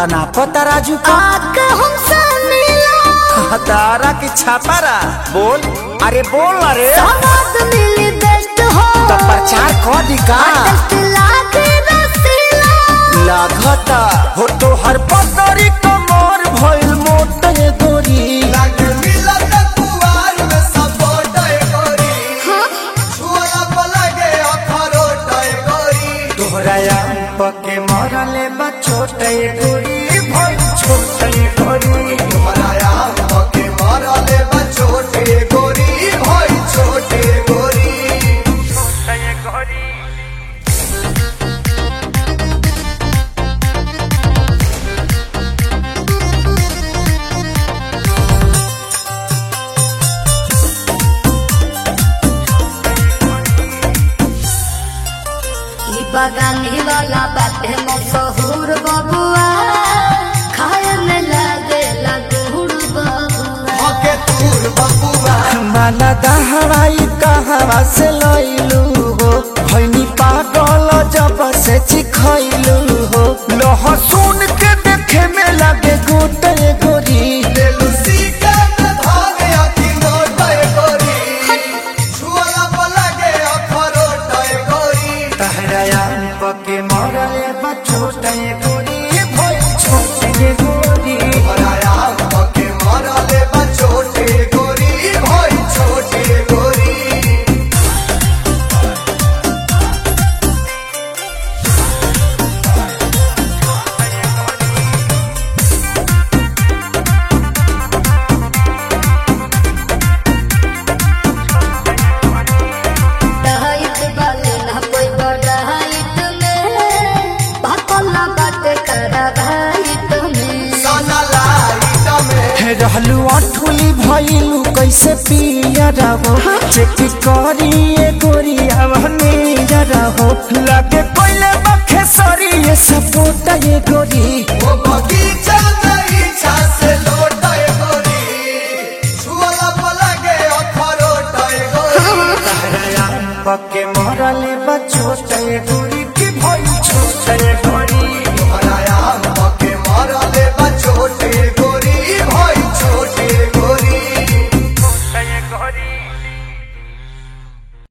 तना पता राजू का आके हमसे मिलो तारा की छापारा बोल अरे बोल अरे स्वाद मिली बेस्ट हो तो प्रचार कर दी का टेस्ट लागे रसीला लागता हो तो हर पतरी कमर भइल मोट ये गोरी लागे मिलत कुवार में सपोर्ट करी छुआ पलगे अखरोट करी तोहरा आम पके मरले बा छोट ये गोरी भइल छोट ये गोरी तुम्हारा आम पके मरले बा छोटे गोरी भाई छोटे गोरी ई बगानी वाला बाटे मशहूर बबुआ खाए में लागे लगुड़ बबुआ हके तूर बबुआ माला दहवाई कहवा से लइलू हो भइनी पागल जब से चिखइलू हो लहसुन के देखे में लगे गोटे गोरी लेलुसी के धागे अति नोट गोरी छुआ पलगे अखरोट गोरी तहरा आम पके मरले बा छोटे गोरी भइल छोटे गोरी तुम्हारा आम पके मरले बा छोटे गोरी भाई छोटे गोरी डहाइट वाले ना कोई बड़ाइट में भकला बाटे करा भाइट में सना लाइट में हे रहलू अठुली भइलू कैसे पिया रहो चेक करिए गोरी आवनी रहो लगे पहले बखे सरी ये सपोटा ये गोरी वो बगी